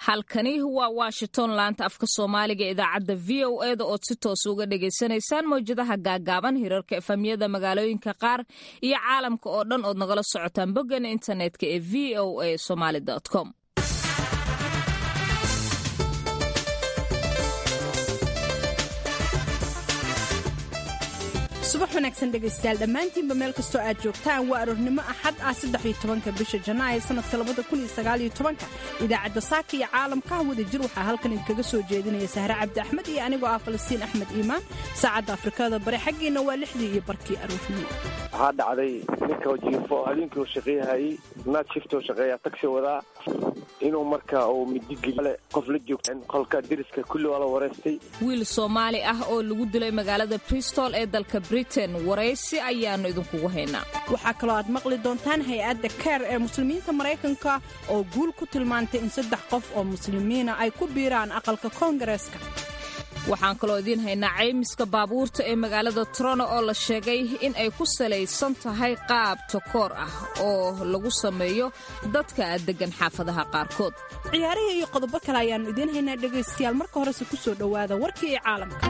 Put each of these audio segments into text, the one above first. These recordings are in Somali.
halkani waa washington laanta afka soomaaliga idaacadda v o eda ood si toos uga dhagaysanaysaan mawjadaha gaagaaban hirarka efamyada magaalooyinka qaar iyo caalamka oo dhan ood nagala socotaan boggeena internetka ee v o a somaali com subax wanaagsan dhegaystayaal dhammaantiinba meel kastoo aad joogtaan waa aroornimo axad ah saddexiyo tobanka bisha janaayo sanadka labada kun iyo sagaaliyo tobanka idaacadda saaka iyo caalamka wada jir waxaa halkan idinkaga soo jeedinaya sahre cabdi axmed iyo anigoo ah falastiin axmed iimaan saacadda afrikada bare xaggiina waa lixdii iyo barkii aroornimo waxaa dhacday ninka jiifo habeenkii uu shaqeeyahayey naad shiftoo shaqeeya tagsi wadaa inuu markaa uu midigeli qof la joogta qolka deriska kulli waa la wareystay wiil soomaali ah oo lagu dilay magaalada bristol ee dalka britain waraysi ayaannu idinkugu haynaa waxaa kaloo aad maqli doontaan hay-adda keer ee muslimiinta maraykanka oo guul ku tilmaantay in saddex qof oo muslimiina ay ku biiraan aqalka koongareeska waxaan kaloo idiin haynaa caymiska baabuurta ee magaalada trono oo la sheegay in ay ku salaysan tahay qaab takoor ah oo lagu sameeyo dadka deggan xaafadaha qaarkood ciyaarihii iyo qodobo kale ayaannu idiin haynaa dhegaystayaal marka horese ku soo dhowaada warkii iyo caalamka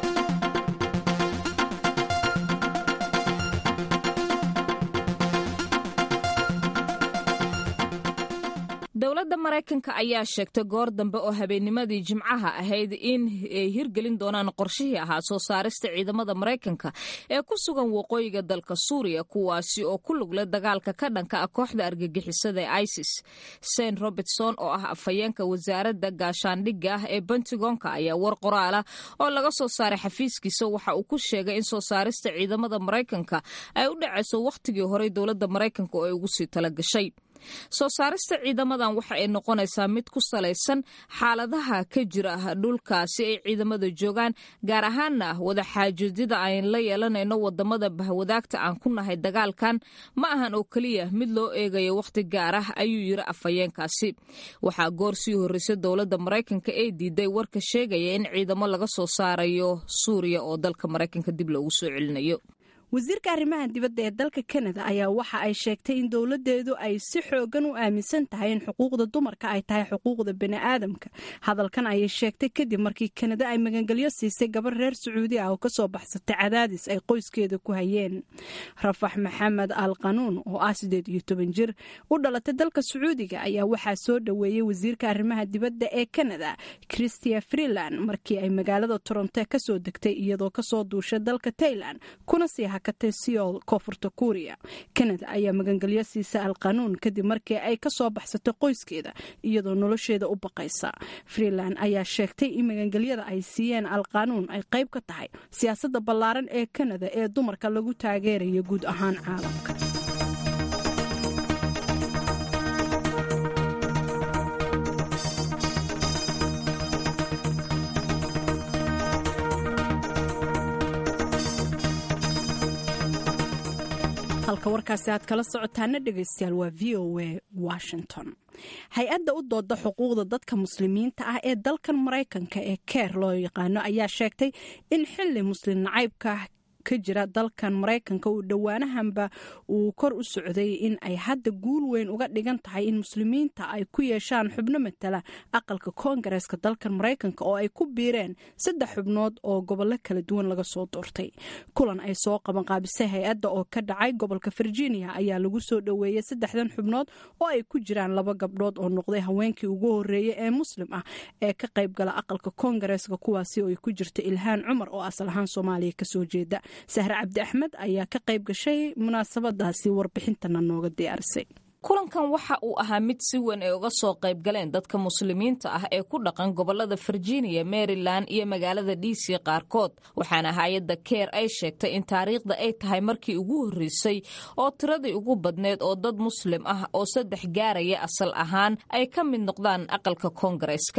dowladda maraykanka ayaa sheegtay goor dambe oo habeennimadii jimcaha ahayd in ay hirgelin doonaan qorshihii ahaa soo saarista ciidamada maraykanka ee ku sugan waqooyiga dalka suuriya kuwaasi oo ku lugle dagaalka ka dhanka ah kooxda argagixisada ee isis saint robertson oo ah afhayeenka wasaaradda gaashaandhigga ah ee bentigonka ayaa war qoraala oo laga soo saaray xafiiskiisa waxa uu ku sheegay in soo saarista ciidamada maraykanka ay u dhacayso wakhtigii horey dowladda maraykanka oo ay ugu sii talagashay soo saarista ciidamadan waxa ay noqonaysaa mid ku salaysan xaaladaha ka jira dhulkaasi ay ciidamada joogaan gaar ahaana wadaxaajoodida aan la yeelanayno wadamada bahwadaagta aan ku nahay dagaalkan ma ahan oo keliya mid loo eegayo wakhti gaar ah ayuu yiri afhayeenkaasi waxaa goor sii horreysay dowladda maraykanka ee diiday warka sheegaya in ciidamo laga soo saarayo suuriya oo dalka maraykanka dib loogu soo celinayo wasiirka arrimaha dibadda ee dalka kanada ayaa waxa ay sheegtay in dowladeedu ay si xoogan u aaminsan tahay in xuquuqda dumarka ay tahay xuquuqda bani'aadamka hadalkan ayay sheegtay kadib markii kanada ay magangelyo siisay gabar reer sacuudi ah oo kasoo baxsatay cadaadis ay qoyskeeda ku hayeen rafax maxamed al qanuun oo ah sideed iyo toban jir u dhalatay dalka sacuudiga ayaa waxaa soo dhoweeyey wasiirka arrimaha dibadda ee kanada christia freeland markii ay magaalada toronto kasoo degtay iyadoo kasoo duushay dalka tailand kuna sii hakatay siol koonfurta kuuriya kanada ayaa magangelyo siisa al qanuun kadib markii ay kasoo baxsatay qoyskeeda iyadoo nolosheeda u baqaysa freeland ayaa sheegtay in magangelyada ay siiyeen al qanuun ay qayb ka tahay siyaasadda ballaaran ee kanada ee dumarka lagu taageerayo guud ahaan caalamka halka warkaasi aad kala socotaana dhegaystayaal waa v o a washington hay-adda u dooda xuquuqda dadka muslimiinta ah ee dalkan maraykanka ee keer loo yaqaano ayaa sheegtay in xili muslim nacaybka ka jira dalkan maraykanka uu dhowaanahanba uu kor u socday in ay hadda guul weyn uga dhigan tahay in muslimiinta ay ku yeeshaan xubno matala aqalka koongareeska dalkan maraykanka oo ay ku biireen saddex xubnood oo gobollo kala duwan laga soo doortay kulan ay soo qabanqaabisay hay-adda oo ka dhacay gobolka virginia ayaa lagu soo dhoweeyey saddexdan xubnood oo ay ku jiraan laba gabdhood oo noqday haweenkii ugu horeeyey ee muslim ah ee ka qaybgala aqalka koongareeska kuwaasi oo ay ku jirta ilhaan cumar oo asal ahaan soomaaliya kasoo jeeda sahre cabdi axmed ayaa ka qayb gashay munaasabadaasi warbixintana nooga diyaarisay kulankan waxa uu ahaa mid si weyn ay uga soo qayb galeen dadka muslimiinta ah ee ku dhaqan gobolada virginia maryland iyo magaalada d c qaarkood waxaana hay-adda keer ay sheegtay in taariikhda ay tahay markii ugu horreysay oo tiradii ugu badneed oo dad muslim ah oo saddex gaaraya asal ahaan ay ka mid noqdaan aqalka koongareeska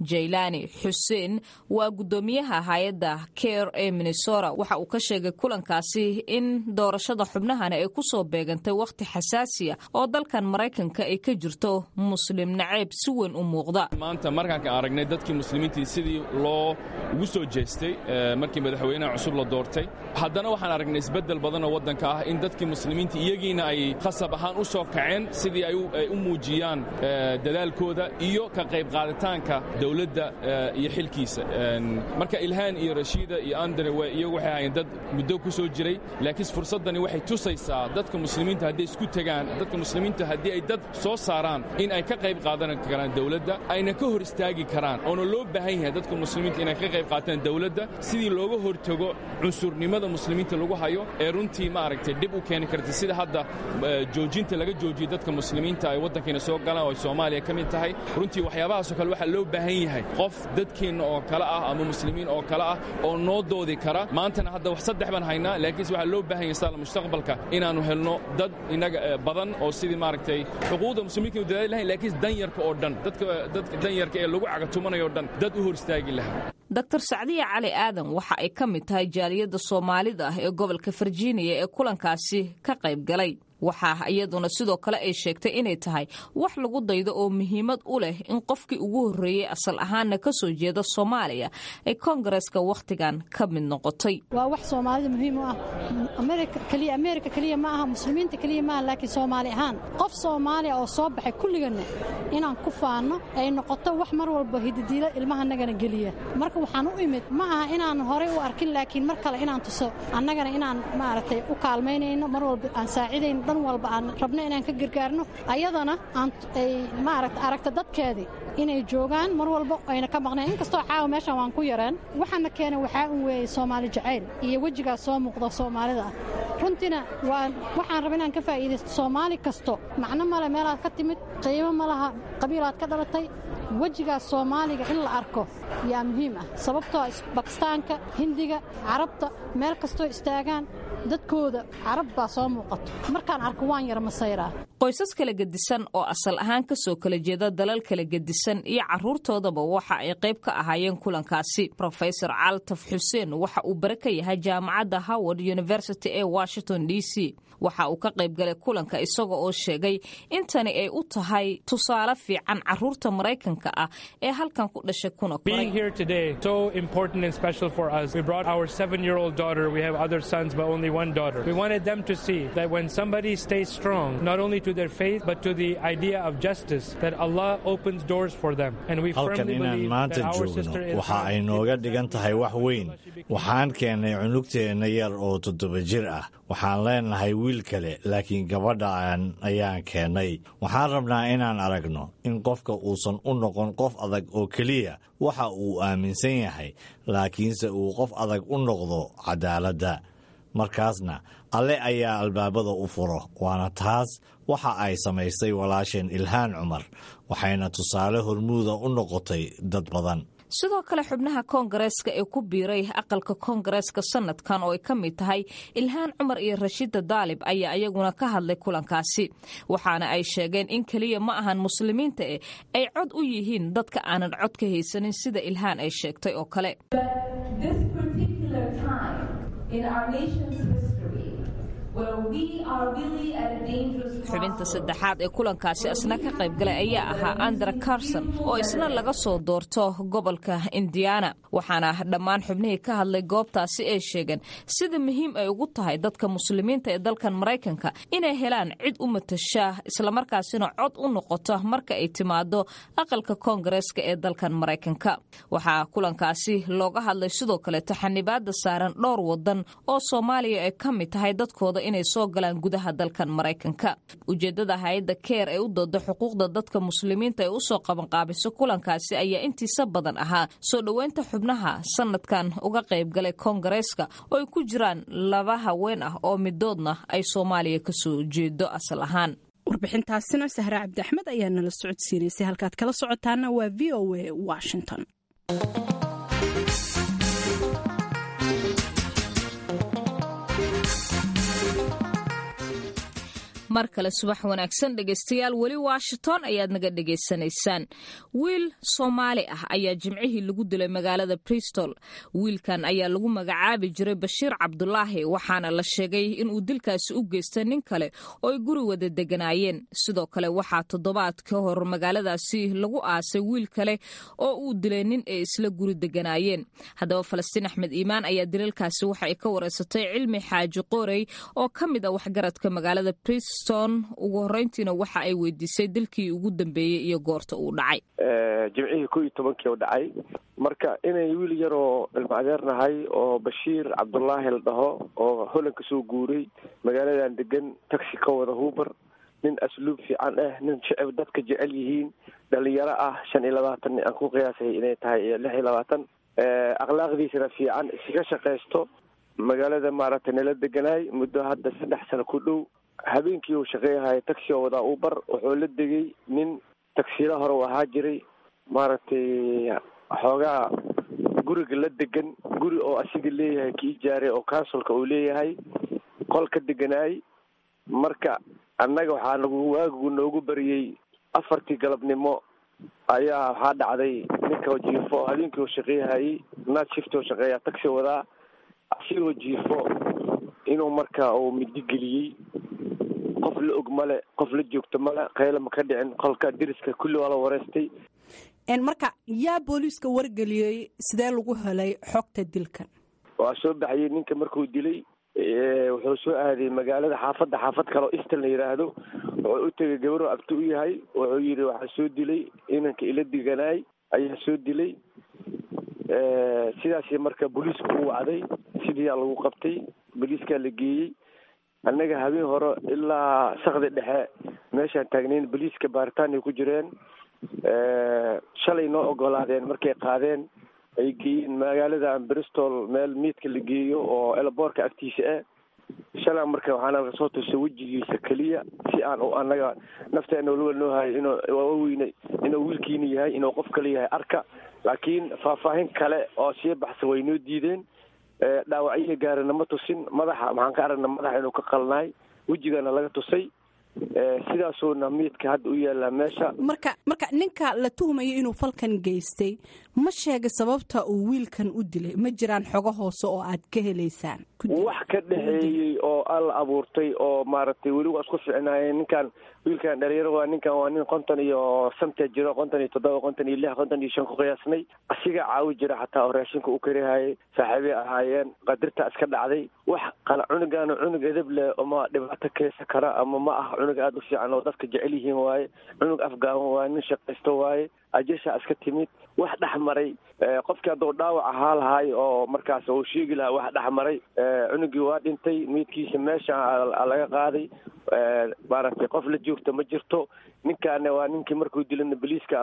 jaylani xuseen waa guddoomiyaha hay-adda care ee minnesota waxa uu ka sheegay kulankaasi in doorashada xubnahani ay ku soo beegantay wakhti xasaasiya oo dalkan maraykanka ay ka jirto muslim naceeb si weyn u muuqda maanta markaan ka aragnay dadkii muslimiintii sidii loo ugu soo jeestay markii madaxweynaha cusub la doortay haddana waxaan aragnay isbeddel badan oo waddanka ah in dadkii muslimiinta iyagiina ay khasab ahaan u soo kaceen sidii ay u muujiyaan dadaalkooda iyo ka qayb qaaditaanka dawladda iyo xilkiisa marka ilhaan iyo rashiida iyo andre iyagu waxay ahaayeen dad muddo ku soo jiray laakiin fursaddani waxay tusaysaa dadka muslimiinta hadday isku tegaan dadka muslimiinta haddii ay dad soo saaraan in ay ka qayb qaadan karaan dawladda ayna ka hor istaagi karaan oona loo baahan yahay dadka muslimiinta inay ka qayb qaataan dawladda sidii looga hortago cunsurnimada muslimiinta lagu hayo ee runtii maaragtay dhib u keeni karta sida hadda joojinta laga joojiyo dadka muslimiinta ay waddankiina soo galaan oo ay soomaaliya ka mid tahay runtii waxyaabahaasoo kale waxaa loo baahan yahay qof dadkeenna oo kale ah ama muslimiin oo kale ah oo noo doodi kara maantana hadda wax saddex baan haynaa laakiinse waxaa loo baahan yahay saala mustaqbalka inaannu helno dad inaga badan oo sidii maaragtay xuquuqda muslimiinka u dadaali lahayn laakiinse danyarka oo dhan dadka dadka danyarka ee lagu cagatumanayo o dhan dad u hor istaagi lahaa dr sacdiya cali aadan waxa ay ka mid tahay jaaliyadda soomaalida ah ee gobolka virginia ee kulankaasi ka qayb galay waxaa iyaduna sidoo kale ay sheegtay inay tahay wax lagu daydo oo muhiimad u leh in qofkii ugu horreeyey asal ahaanna ka soo jeeda soomaaliya ay koongareeska wakhtigan ka mid noqotay waa wax soomaalida muhiim u ah keliya ameerika keliya ma aha muslimiinta keliya maaha laakiin soomaali ahaan qof soomaaliya oo soo baxay kulliganna inaan ku faanno ay noqoto wax mar walba hididiilo ilmahanagana geliya marka waxaan u imid ma aha inaan horay u arkin laakiin mar kale inaan tuso annagana inaan maaragtay u kaalmaynayno mar walba aan saacidayno dhan walba aan rabno inaan ka gargaarno ayadana ay maaragta aragta dadkeedii inay joogaan mar walba ayna ka maqnayn inkastoo caawa meeshan waan ku yareen waxaana keena waxaa un weeyey soomaali jacayl iyo wejigaas soo muuqda soomaalida ah runtiina waxaan raba inaan ka faa'iidaysto soomaali kasto macno male meelaad ka timid qiimo ma laha qabiilaad ka dhalatay wejigaas soomaaliga in la arko yaa muhiim ah sababtoo bakistaanka hindiga carabta meel kastoo istaagaan dadkooda carab baa soo muuqato markaan arko waan yara masayraa qoysas kala gedisan oo asal ahaan ka soo kala jeeda dalal kala gedisan iyo carruurtoodaba waxa ay qayb ka ahaayeen kulankaasi rofesor caltaf xuseen waxa uu bare ka yahay jaamacadda howard university ee washington d c waxa uu ka qayb galay kulanka isaga oo sheegay intani ay u tahay tusaale fiican carruurta maraykanka ah ee halkan ku dhashay kuna koray one daughter. We wanted them to see that when somebody stays strong, not only to their faith, but to the idea of justice, that Allah opens doors for them. And we halkan firmly inaan believe maanta that our joogno sister is waxa ay nooga dhigan tahay wax weyn waxaan keennay cunugteenna yar oo toddoba jir ah waxaan leenahay wiil kale laakiin gabadhaan ayaan keennay waxaan rabnaa inaan aragno in qofka uusan u noqon qof adag oo keliya waxa uu aaminsan yahay laakiinse uu qof adag u noqdo cadaaladda markaasna alle ayaa albaabada u furo waana taas waxa ay samaysay walaasheen ilhaan cumar waxayna tusaale hormuuda u noqotay dad badan sidoo kale xubnaha koongareeska ee ku biiray aqalka koongareeska sanadkan oo ay ka mid tahay ilhaan cumar iyo rashida daalib ayaa iyaguna ka hadlay kulankaasi waxaana ay sheegeen in keliya ma ahan muslimiinta eh ay cod u yihiin dadka aanan cod ka haysanin sida ilhaan ay sheegtay oo kale this particular time in our nation's history where we are really at a dangerous xubinta saddexaad ee kulankaasi isna ka qayb galay ayaa ahaa andra carson oo isna laga soo doorto gobolka indiana waxaana dhammaan xubnihii ka hadlay goobtaasi ay sheegeen sida muhiim ay ugu tahay dadka muslimiinta ee dalkan maraykanka inay helaan cid u matasha islamarkaasina cod u noqoto marka ay timaado aqalka koongareeska ee dalkan maraykanka waxaa kulankaasi looga hadlay sidoo kaleeto xanibaada saaran dhowr wadan oo soomaaliya ay ka mid tahay dadkooda inay soo galaan gudaha dalkan maraykanka ujeedada hay-adda keer ee u dooda xuquuqda dadka muslimiinta ee usoo qabanqaabiso kulankaasi ayaa intiisa badan ahaa soo dhoweynta xubnaha sanadkan uga qayb galay koongareeska oo ay ku jiraan laba haween ah oo midoodna ay soomaaliya kasoo jeedo asal ahaan warbixintaasina sahre cabdi axmed ayaa nala socodsiinaysay halkaad kala socotaana waa v o a washington mar kale subax wanaagsan dhegaystayaal weli washington ayaad naga dhegaysanaysaan wiil soomaali ah ayaa jimcihii lagu dilay magaalada bristol wiilkan ayaa lagu magacaabi jiray bashiir cabdulaahi waxaana la sheegay inuu dilkaasi u geystay nin kale oo ay guri wada deganaayeen sidoo kale waxaa toddobaad ka hor magaaladaasi lagu aasay wiil kale oo uu dilay nin ay isla guri deganaayeen haddaba falastiin axmed iimaan ayaa dilalkaasi waxa ay ka wareysatay cilmi xaaji qorey oo ka mid a waxgaradka magaalada briston ugu horeyntiina waxa ay weydiisay dilkii ugu dambeeyey iyo goorta uu dhacay jimcihii ko iyo tobankii u dhacay marka inay wiil yaroo ilmaadeernahay oo bashiir cabdulaahi la dhaho oo holan ka soo guuray magaaladan degan taxi ka wada huubar nin asluub fiican ah nin shicib dadka jecel yihiin dhalinyaro ah shan iyo labaatan aan ku qiyaasay inay tahay iyo lix iyo labaatan akhlaaqdiisana fiican iskaga shaqaysto magaalada maaragtay nala deganaay muddo hadda saddex sano ku dhow habeenkii uu shaqeeyahay taxi oo wadaa ubar wuxuu la degay nin tagsila hore u ahaa jiray maaragtay xoogaa guriga la degan guri oo asiga leeyahay kii jaaray oo consulka uu leeyahay qol ka deganaay marka annaga waxaa nagu waagigu noogu bariyey afartii galabnimo ayaa waxaa dhacday ninka jiifo habeenkii uu shaqeeyahayay naad shift oo shaqeeya taxi wadaa asigoo jiifo inuu marka uu midi geliyey qof la og male qof la joogto male qayla ma ka dhicin qolka deriska kulli waa la wareystay marka yaa booliiska wargeliyey sidee lagu helay xogta dilkan waa soo baxayey ninka markuu dilay wuxuu soo aaday magaalada xaafadda xaafad kale oo istan la yidhaahdo wuxuu u tegay gabaroo abti u yahay wuxuu yidhi waxaa soo dilay inanka ila diganaay ayaa soo dilay sidaasi marka booliiska u wacday sidiiyaa lagu qabtay booliiskaa la geeyey annaga habeen hore ilaa sakdi dhexe meeshaan taagnayn booliiska baaritaan ay ku jireen shalay noo ogolaadeen markay qaadeen ay geeyeen magaaladan bristol meel miidka la geeyo oo elaboorka agtiisa ah shalaa marka waxaana laga soo tusay wejigiisa keliya si aan u annaga nafteena waliba noo hayo inuu waaweyne inuu wiilkiina yahay inuu qof kale yahay arka laakiin faahfaahin kale oo sii baxsan way noo diideen dhaawacyihi gaarina ma tusin madaxa maxaan ka aragna madaxa inuu ka qalnaay wejigana laga tusay sidaasuuna miidka hadda u yaallaa meesha marka marka ninka la tuhmayo inuu falkan geystay ma sheegay sababta uu wiilkan u dilay ma jiraan xogo hoose oo aad ka helaysaan wax ka dhexeeyey oo alla abuurtay oo maaragtay weli waa isku ficnaayeen ninkan wiilkan dhalinyaro waa ninkan waa nin konton iyo santa jiro konton iyo toddoba konton iyo lix konton iyo shan ku qiyaasnay asiga caawi jira xataa oo raashinka u karihayay saaxiibay ahaayeen qadirta iska dhacday wax qala cunugaana cunug edab leh ama dhibaato keesa kara ama ma ah cunug aada u fiican oo dadka jecel yihiin waaye cunug afgaaban waaye nin shaqaysto waaye ajasha iska timid wax dhex maray qofkii hadduu dhaawac ahaa lahay oo markaas uu sheegi lahaa wax dhex maray cunugii waa dhintay miidkiisa meesha laga qaaday maaragtay qof la joogta ma jirto ninkaana waa ninkii markuu dilana boliiska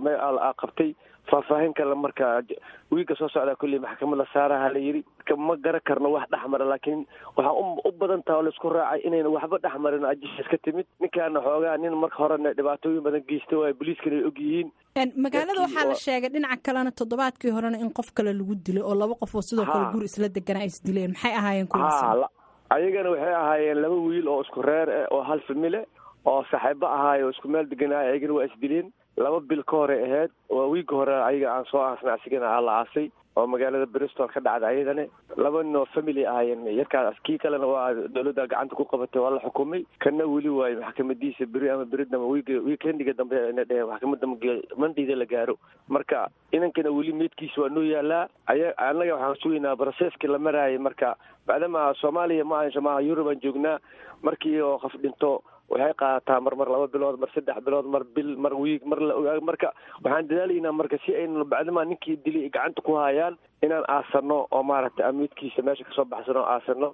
qabtay faahfaahin kale marka wiilka soo socdaa kulley maxkamada saaraha la yidhi ma garan karno wax dhex mara laakiin waxaa u badan taha oo laisku raacay inayna waxba dhex marin ajisha iska timid ninkaana xoogaa nin marka horena dhibaatooyin badan geysta waayo boliiskana ay og yihiin magaalada waxaa la sheegay dhinaca kalena toddobaadkii horena in qof kale lagu dilay oo laba qof oo sidoo kale guri isla deganaa is dileen maxay ahaayeen kuwaas ayagana waxay ahaayeen laba wiil oo isku reer ah oo hal famile oo saaxiibo ahaay oo isku meel deganaay ayagana waa isdileen laba bil ka hore ahayd waa wiigga hore ayaga aan soo aasnay asigana aa la aasay oo magaalada bristol ka dhacda ayadana laba nin oo family ahaayeen yarkaas kii kalena waa dowladda gacanta ku qabatay waa la xukumay kana weli waayo maxkamadiisa beri ama beridama wiiga weekendiga dambe ina dheheen maxkamada mandayda la gaaro marka inankana weli meydkiisa waa noo yaalaa aya annaga waxaan sugaynaa broseski la maraayay marka maadaama soomaaliya ma ahansho maaha yurub aan joognaa markii oo qof dhinto waxay qaadataa mar mar laba bilood mar saddex bilood mar bil mar wiig mar la ogaa marka waxaan dadaalaynaa marka si aynu bacdamaa ninkii dilay gacanta ku hayaan inaan aasano oo maaragtay amiidkiisa meesha kasoo baxsano aasano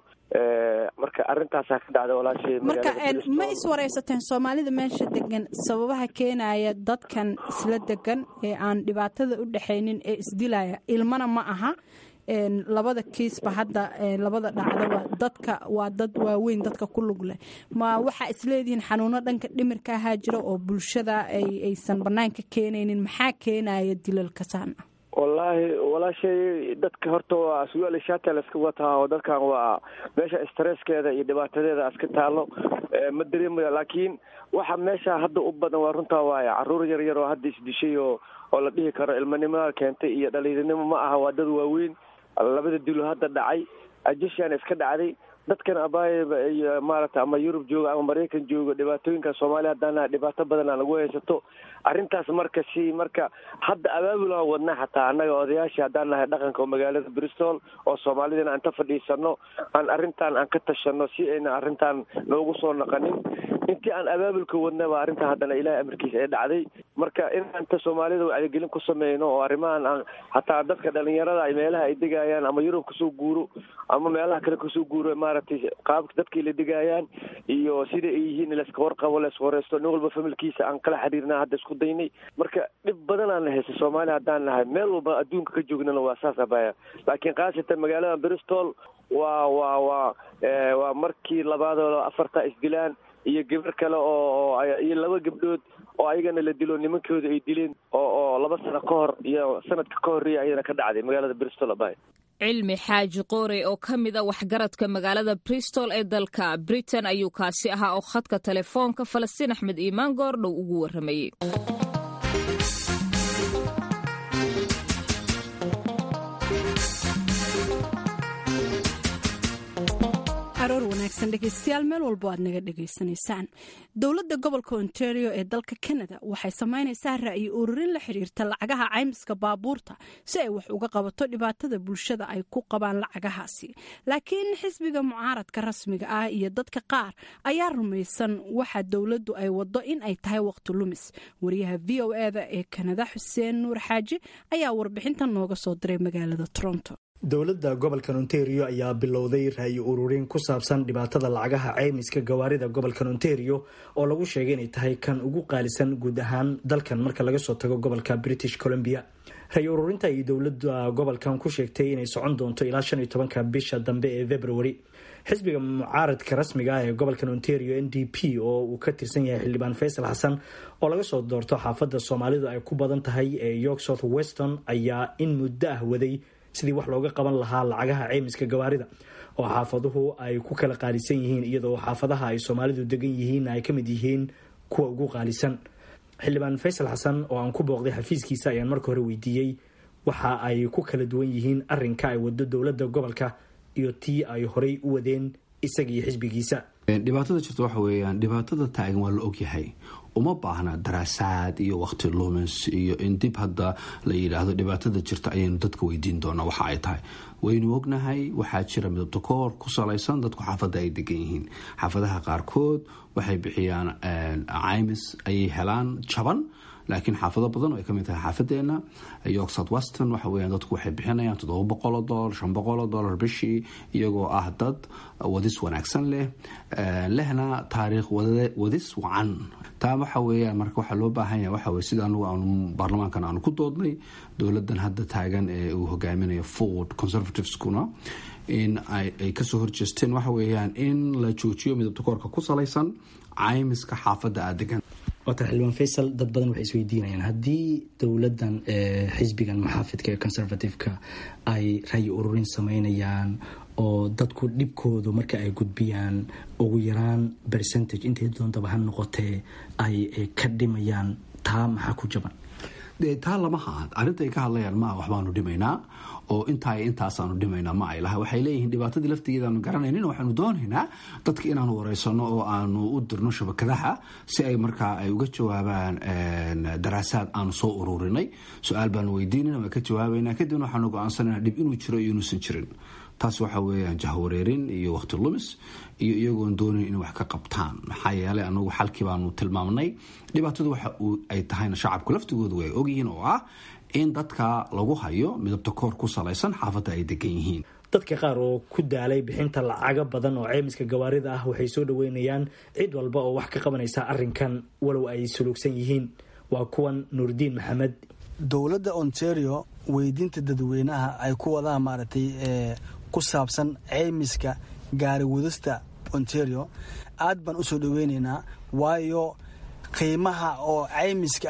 marka arrintaasaa ka dhacda walaashay marka ma iswaraysateen soomaalida meesha degan sababaha keenaya dadkan isla degan ee aan dhibaatada u dhexaynin ee isdilaya ilmana ma aha labada kiisba hadda labada dhacdaba dadka waa dad waaweyn dadka ku lug leh ma waxaa isleedihiin xanuuno dhanka dhimirka ahaa jira oo bulshada aysan banaanka keenaynin maxaa keenaya dilalka saan wallaahi walaashay dadka horta waa sugaal shaata la iska wataa oo dadkan waa meesha stresskeeda iyo dhibaatadeeda iska taalo ma dareemaya laakiin waxa meesha hadda u badan waa runtaa waaya caruur yar yar oo hadda isdishay oo oo la dhihi karo ilmanimada keentay iyo dhaliiranimo ma aha waa dad waaweyn labada dilo hadda dhacay ajashaan iska dhacday dadkan abaayaba iyo maaragta ama yurub jooga ama maraykan jooga dhibaatooyinka soomaaliya haddana dhibaato badan aan lagu haysato arrintaas marka si marka hadda abaabul aan wadna xataa annaga odayaashii haddaan nahay dhaqanka oo magaalada bristol oo soomaalidana aan ka fadhiisano aan arrintan aan ka tashano si ayna arrintan noogu soo naqanin intii aan abaabulka wadnaba arrintan haddana ilaahay amarkiisa ay dhacday marka inaanta soomaalida wacyigelin ku sameyno oo arrimahan aan hataa dadka dhalinyarada ay meelaha ay degayaan ama yurub kasoo guuro ama meelaha kale kasoo guuro maaragtay qaabka dadkii la degayaan iyo sida ay yihiin layska warqabo layska wareysto nin walba familkiisa aan kala xiriirna hadda isku daynay marka dhib badanaan na haysa soomaaliya haddaan nahay meel walba adduunka ka joognana waa saas abaya laakiin khaasatan magaalada bristol waa waa waa waa markii labaadoo afarta isdilaan iyo gabar kale oo iyo laba gabdhood oo ayagana la dilo nimankooda ay dileen oo oo laba sano ka hor iyo sanadka ka horreeya ayadana ka dhacday magaalada bristol abay cilmi xaaji qoore oo ka mid a waxgaradka magaalada bristol ee dalka britain ayuu kaasi ahaa oo khadka telefoonka falastiin axmed iimaan goordhow ugu warramayey aroor wanaagsan dhegeystayaal meel walbo aad naga dhegaysanaysaan dowladda gobolka ontario ee dalka canada waxay samaynaysaa ra'yi ururin la xiriirta lacagaha caymiska baabuurta si ay wax uga qabato dhibaatada bulshada ay ku qabaan lacagahaasi laakiin xisbiga mucaaradka rasmiga ah iyo dadka qaar ayaa rumaysan waxa dowladdu ay wado in ay tahay waqti lumis wariyaha v o eda ee kanada xuseen nuur xaaji ayaa warbixinta nooga soo diray magaalada toronto dowladda gobolkan ontario ayaa bilowday ra'yi ururin ku saabsan dhibaatada lacagaha caymiska gawaarida gobolkan ontario oo lagu sheegay inay tahay kan ugu qaalisan guud ahaan dalkan marka laga soo tago gobolka british columbia ra'yi ururinta ay dowladda gobolkan ku sheegtay inay socon doonto ilaa shan iyo tobanka bisha dambe ee february xisbiga mucaaradka rasmiga ah ee gobolkan ontario n d p oo uu ka tirsan yahay xildhibaan faysal xasan oo laga soo doorto xaafadda soomaalidu ay ku badan tahay ee york south weston ayaa in muddo ah waday sidii wax looga qaban lahaa lacagaha ceymiska gawaarida oo xaafaduhu ay ku kala qaalisan yihiin iyadoo xaafadaha ay soomaalidu degan yihiin ay ka mid yihiin kuwa ugu qaalisan xildhibaan faysal xasan oo aan ku booqday xafiiskiisa ayaan marka hore weydiiyey waxa ay ku kala duwan yihiin arinka ay wado dowladda gobolka iyo tii ay horey u wadeen isaga iyo xisbigiisa dhibaatada jirta waxa weeyaan dhibaatada taagan waa la ogyahay uma baahna daraasaad iyo waqti lumis iyo in dib hadda la yidhaahdo dhibaatada jirta ayaynu dadka weydiin doonaa waxa ay tahay waynu ognahay waxaa jira midabta koor ku salaysan dadku xaafadda ay degan yihiin xaafadaha qaarkood waxay bixiyaan caymis ayay helaan jaban laakiin xaafado badan oo ay kamid tahay xaafadeena york south weston waxa weeyaan dadku waxay bixinayaan toddoba boqoloo dollar shan boqoloo dollar bishii iyagoo ah dad wadis wanaagsan leh lehna taariikh wadis wacan taa waxa weeyaan marka waxaa loo baahan yahay waxa weye sida anugu aanu baarlamaankan aanu ku doodnay dowladan hadda taagan ee uu hogaaminayo ford conservativeskuna in ay kasoo horjeesteen waxa weeyaan in la joojiyo midabta koorka ku salaysan caymiska xaafadda aad degan waata xildhibaan faysal dad badan waxay isweydiinayaan haddii dowladdan xisbigan maxaafidka ee conservative-ka ay rayi ururin sameynayaan oo dadku dhibkoodu marka ay gudbiyaan ugu yaraan percentage intay doontaba ha noqotee ay ka dhimayaan taa maxaa ku jaban taa lama ha arrinta ay ka hadlayaan maa waxbaanu dhimaynaa oo intaa intaasaanu dhimaynaa ma ay laha waxay leeyihiin dhibaatadii laftigeedaanu garanaynin waxaanu doonaynaa dadka inaanu wareysano oo aanu u dirno shabakadaha si ay markaa ay uga jawaabaan daraasaad aanu soo ururinay su-aal baanu weydiinana waa ka jawaabaynaa kadibna waxaanu go-aansanayna dhib inuu jiro iyo inuusan jirin taas waxa weeyaan jahwareerin iyo waqti lumis iyo iyagoon doonayn inay wax ka qabtaan maxaa yeelay anagu xalkii baanu tilmaamnay dhibaatadu waxa ay tahayna shacabku laftigoodu way ogyihiin oo ah in dadka lagu hayo midabta koor ku salaysan xaafadda ay degan yihiin dadka qaar oo ku daalay bixinta lacago badan oo ceymiska gawaarida ah waxay soo dhaweynayaan cid walba oo wax ka qabanaysa arinkan walow ay suluugsan yihiin waa kuwan nuurdiin maxamed dowladda ontario weydiinta dadweynaha ay ku wadaan maaragtay ku saabsan ceymiska gaari wadista ontario aad baan usoo dhaweyneynaa waayo qiimaha oo ceymiska ah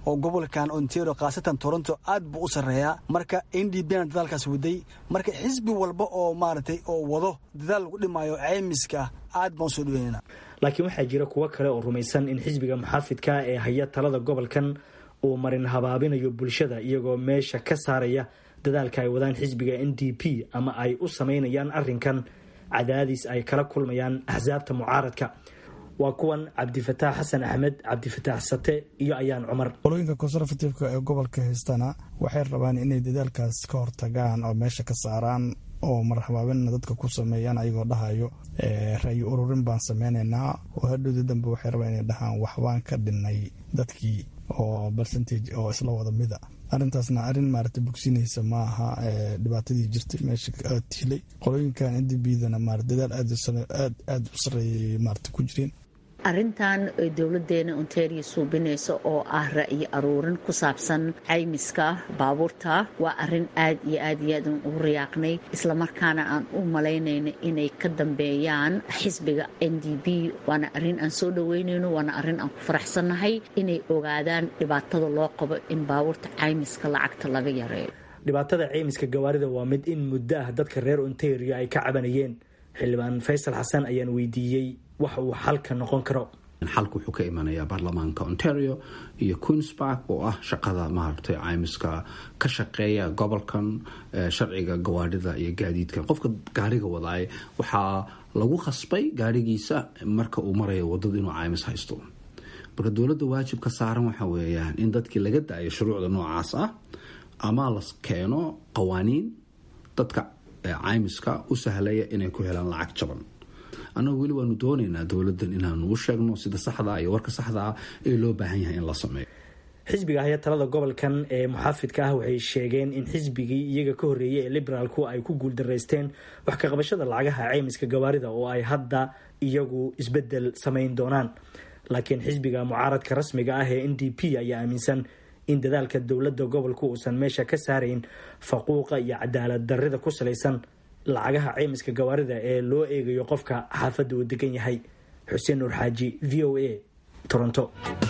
oo gobolkan ontario khaasatan toronto aad buu u sarreeyaa marka n d b na dadaalkaas waday marka xisbi walba oo maaragtay oo wado dadaal lagu dhimaayo ceymiska aad baan usoo dhaweynayna laakiin waxaa jira kuwo kale oo rumaysan in xisbiga muxaafidka ee haya talada gobolkan uu marin habaabinayo bulshada iyagoo meesha ka saaraya dadaalka ay wadaan xisbiga n d p ama ay u samaynayaan arrinkan cadaadis ay kala kulmayaan axsaabta mucaaradka waa kuwan cabdifataax xasan axmed cabdifataax sate iyo ayaan cumar qolooyinka conservativeka ee gobolka haystana waxay rabaan inay dadaalkaas ka hortagaan oo meesha ka saaraan oo marhabaabinna dadka ku sameeyaan ayagoo dhahayo ra'yi ururin baan sameynaynaa oo hadhowda dambe waxay rabaan inay dhahaan waxbaan ka dhinnay dadkii oo percentage oo isla wada mida arrintaasna arrin maarata bogsinaysa ma aha dhibaatadii jirtay meesha tilay qolooyinkan ndbdana marat dadaal aad aad u sareeyay maarata ku jireen arrintan dowladeena ontario suubinaysa oo ah ra'yi aruurin ku saabsan caymiska baabuurta waa arin aad iyo aad iyo aad ugu riyaaqnay islamarkaana aan u malaynayno inay ka dambeeyaan xisbiga n d b waana arrin aan soo dhaweynayno waana arrin aan ku faraxsannahay inay ogaadaan dhibaatada loo qabo in baabuurta caymiska lacagta laga yareeyo dhibaatada ceymiska gawaarida waa mid in muddo ah dadka reer ontario ay ka cabanayeen xildhibaan faysal xasan ayaan weydiiyey waxa uu xalka noqon karo xalka wuxuu ka imanayaa baarlamaanka ontario iyo queensbark oo ah shaqada maaragtay caymiska ka shaqeeya gobolkan sharciga gawaadhida iyo gaadiidka qofka gaariga wadaay waxaa lagu khasbay gaarigiisa marka uu marayo wadada inuu caymis haysto marka dowladda waajib ka saaran waxa weeyaan in dadkii laga daayo shuruucda noocaas ah ama la keeno qawaaniin dadka caymiska u sahlaya inay ku helaan lacag jaban annagu weli waanu doonaynaa dowladan inaanu u sheegno sida saxdaa iyo warka saxdaa ee loo baahan yahay in la sameeyo xisbiga haya talada gobolkan ee muxaafidka ah waxay sheegeen in xisbigii iyaga ka horreeyay ee liberaalku ay ku guuldaraysteen wax ka qabashada lacagaha ceymiska gawaarida oo ay hadda iyagu isbedel samayn doonaan laakiin xisbiga mucaaradka rasmiga ah ee n d p ayaa aaminsan in dadaalka dowladda gobolku uusan meesha ka saarayn faquuqa iyo cadaalad darrida ku salaysan lacagaha ceymiska gawaarida ee loo eegayo qofka xaafadda uu degan yahay xuseen nuur xaaji v o a toronto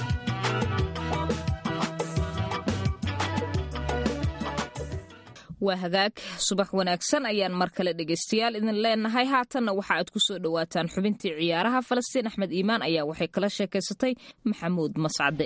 waa hagaag subax wanaagsan ayaan mar kale dhegaystayaal idin leenahay haatanna waxa aad ku soo dhowaataan xubintii ciyaaraha falastiin axmed iimaan ayaa waxay kala sheekaysatay maxamuud mascade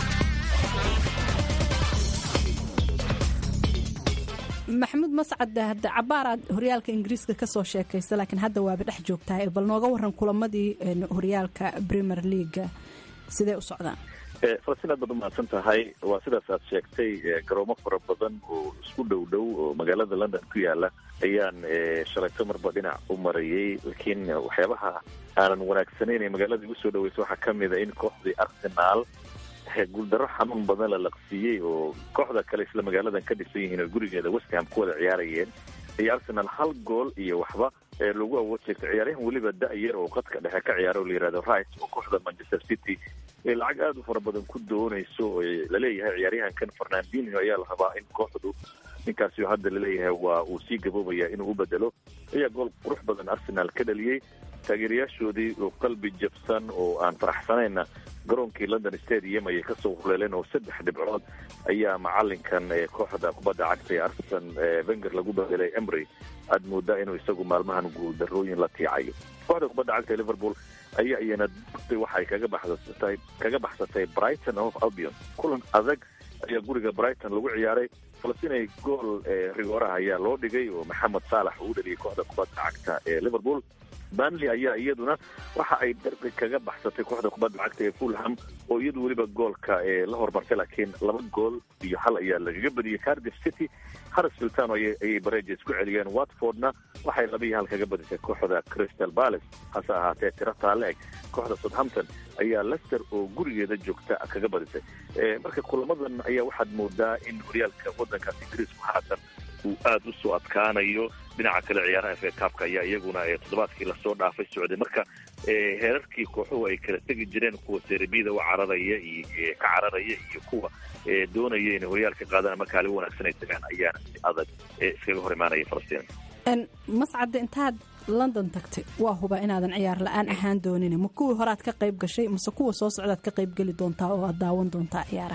maxamuud mascad hadda cabaaraad horyaalka ingiriiska kasoo sheekaysa laakiin hadda waaba dhex joogtaa bal nooga waran kulamadii horyaalka premier leaga sidee u socdaan falastiin aad baad umahadsan tahay waa sidaas aad sheegtay garoomo fara badan oo isku dhow dhow oo magaalada london ku yaala ayaan shalayto marba dhinac u marayay laakiin waxyaabaha aanan wanaagsanayn ee magaalada igu soo dhaweysa waxaa kamid a in kooxdii arsenaal guuldaro xanuun badan la laqsiiyey oo kooxda kale isla magaaladan ka dhisan yihiin oo gurigeeda westham ku wada ciyaarayeen iyo arsenal hal gool iyo waxba lagu awood jeegtay ciyaaryahan weliba da-yar oo qadka dhexe ka ciyaara oo la yihahdo rice oo kooxda manchester city ee lacag aada u fara badan ku doonayso oo laleeyahay ciyaaryahankan fernandinho ayaa la rabaa in kooxdu ninkaasi hadda laleeyahay waa uu sii gaboobaya inuu u bedelo ayaa gool qurux badan arsenal ka dhaliyey taageerayaashoodii oo qalbi jabsan oo aan faraxsanayna garoonkii london stadium ayay kasoo huleeleen oo saddex dhibcood ayaa macalinkan kooxda kubadda cagta ee arsen venger lagu bedelay emry aad moodaa inuu isagu maalmahan guuldarooyin la tiicayo kooxda kubadda cagta ee liverpool ayaa iyana waxay kaga baxsatay kaga baxsatay brighton of albion kulan adag ayaa guriga brighton lagu ciyaaray falastinay gool rigooraha ayaa loo dhigay oo maxamed saalax uu dhaliyay kooxda kubadda cagta ee liverpool banley ayaa iyaduna waxa ay darbi kaga baxsatay kooxda kubadda cagta ee fulham oo iyadu weliba goolka la hormartay laakiin laba gool iyo hal ayaa lagaga badiyey cardiff city harrisfield town ayay bareja isku celiyeen watfordna waxay laba iyo hal kaga badisay kooxda crystal palace hase ahaatee tiro taale eg kooxda southampton ayaa lester oo gurigeeda joogta kaga badisay marka kulamadan ayaa waxaad moodaa in horyaalka wadankaas ingiriisku haatan uu aada u soo adkaanayo dhinaca kale ciyaaraha fa kaabka ayaa iyaguna toddobaadkii lasoo dhaafay socday marka heerarkii kooxuhu ay kala tegi jireen kuwa serbida u cararaya iyo ka cararaya iyo kuwa doonaya inay horyaalka qaadaan ama kaalin wanaagsan ay tagaan ayaana si adag iskaga hor imaanaya falastiin mascadde intaad london tagtay waa huba inaadan ciyaar la-aan ahaan doonin ma kuwii horead ka qayb gashay mase kuwa soo socdaad ka qayb geli doontaa oo aad daawan doontaa ciyaaraha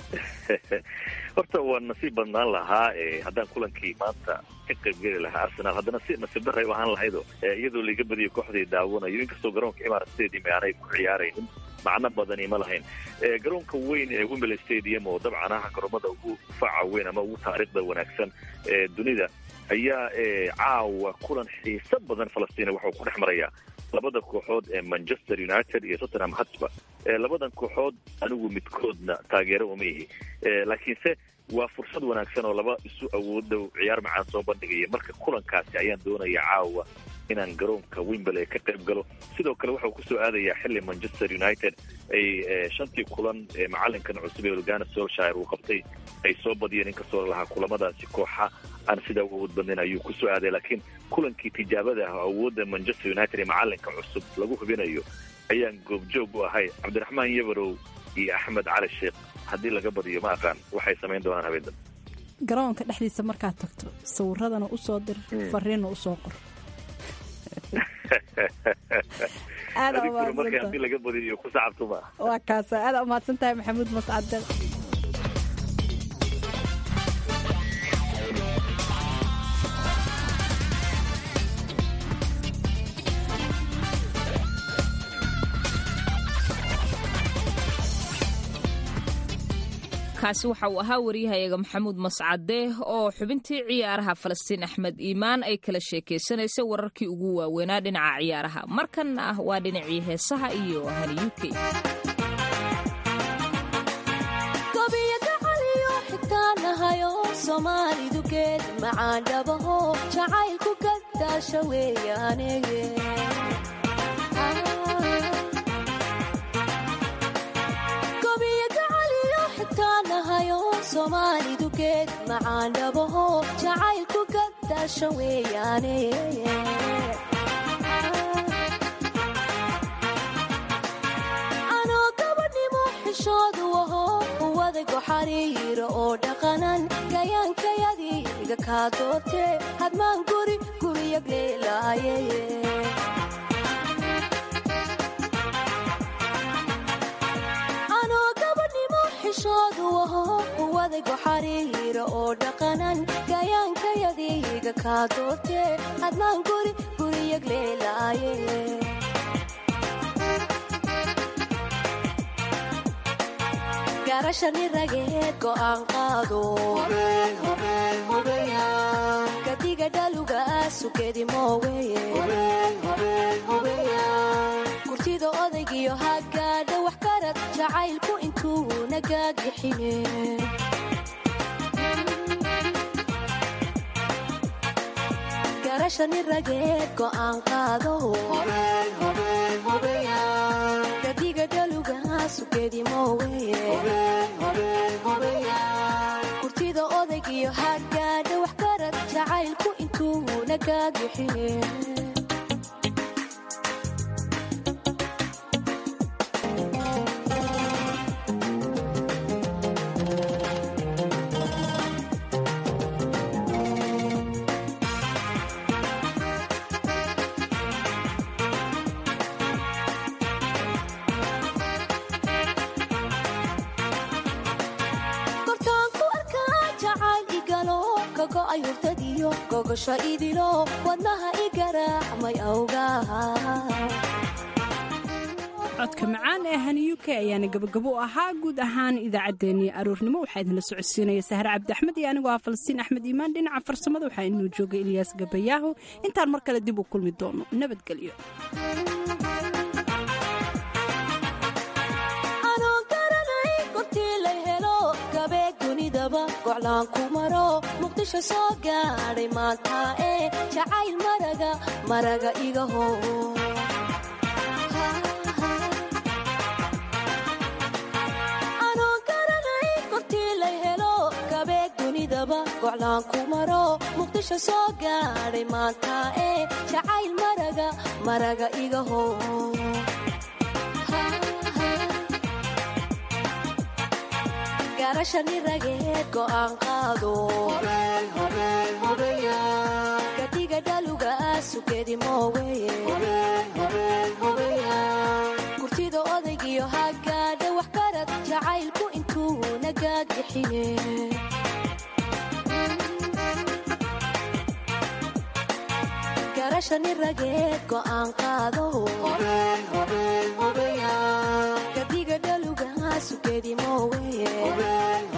horta waa nasiib badnaan lahaa haddaan kulankii maanta ka qaybgeli lahaa arsenal haddana si nasiib daray u ahaan lahaydo iyadoo laiga badiyo kooxdii daawanayo inkastoo garoonka imarat stadium aanay ku ciyaaraynin macno badani ma lahayn garoonka weyn ee wimberley stadium oo dabcan ah garoomada ugu faca weyn ama ugu taariikhda wanaagsan ee dunida ayaa caawa kulan xiiso badan falastiin waxau ku dhex marayaa labada kooxood ee manchester united iyo tottenham hotspur labadan kooxood anigu midkoodna taageero uma ihi laakiinse waa fursad wanaagsan oo laba isu awoodow ciyaar macaan soo bandhigaya marka kulankaasi ayaan doonaya caawa inaan garoonka wimberley ka qayb galo sidoo kale waxau kusoo aadayaa xilli manchester united ay shantii kulan ee macalinkan cusub ee olgana solshire uu qabtay ay soo badiyeen inkastoo lahaa kulamadaasi kooxa aan sidaa u awood badnayn ayuu kusoo aaday laakiin kulankii tijaabada ah oo awoodda manchester united ee macalinka cusub lagu hubinayo ayaan goobjoog u ahay cabdiraxmaan yabarow iyo axmed cali sheekh haddii laga badiyo ma aqaan waxay samayn doonaan habeendan garoonka dhexdiisa markaad tagto sawiradana usoo dir fariinna usoo qor marka haddii laga badiyo ku sacabtuma waa kaasa aada umahadsan tahay maxamuud mascade kaasi waxa uu ahaa waryahayaga maxamuud mascade oo xubintii ciyaaraha falastiin axmed iimaan ay kala sheekaysanaysay wararkii ugu waaweynaa dhinaca ciyaaraha markanna ah waa dhinacii heesaha iyo hani u k somaalidugeed macaandhabaho jacaylku gadaasha weeyaanege somaalidugeed macaandhabaho jacaylku gadaasha weeyaane anoo gabadhnimo xishoodu aho uwadaygo xariira oo dhaqanan gayaankayadiiga kaa doortee hadmaan guri guriyag leelaaye xishoodu aho uwadaygo xariira oo dhaqanan gayaankayadiiga kaa doortee hadmaan guri guriyag leelaaye garashani rageed go'aan qaado gadiga dhaluga sugedi mooweye kurtida odaygiyo hagaadha wax karad jacaylku intuu nagaagixine garashani rageed go'aan qaado gadiga dhaluga sugedi mooweye kurtida odaygiyo hagaadha wax karad jacaylku intuu nagaagixine gogosha idilo wadnaha i garaacmay awgaha codka macaan ee hani u k ayaana gabagabo u ahaa guud ahaan idaacaddeenii aroornimo waxaa idinla socodsiinaya sahre cabdi axmed iyo anigoo ah falastiin axmed iimaan dhinaca farsamada waxaa inuu joogay ilyaas gabayaaho intaan mar kale dib u kulmi doono nabadgelyo goclaanku maro muqdisho soo gaadhay maanta ee jacayl maraga maraga igaho anoo garanay kortii lay helo gabeeg dunidaba goclaanku maro muqdisho soo gaadhay maanta ee jacayl maraga maraga igaho garashani rageed go'aan qaado gadiga dhaluga sugedi mooweye kurtida odaygiyo hagaadha wax karad jacaylku intuu nagaag bixine garashani rageed go'aan qaado gadiga dhaluga sugedi moowe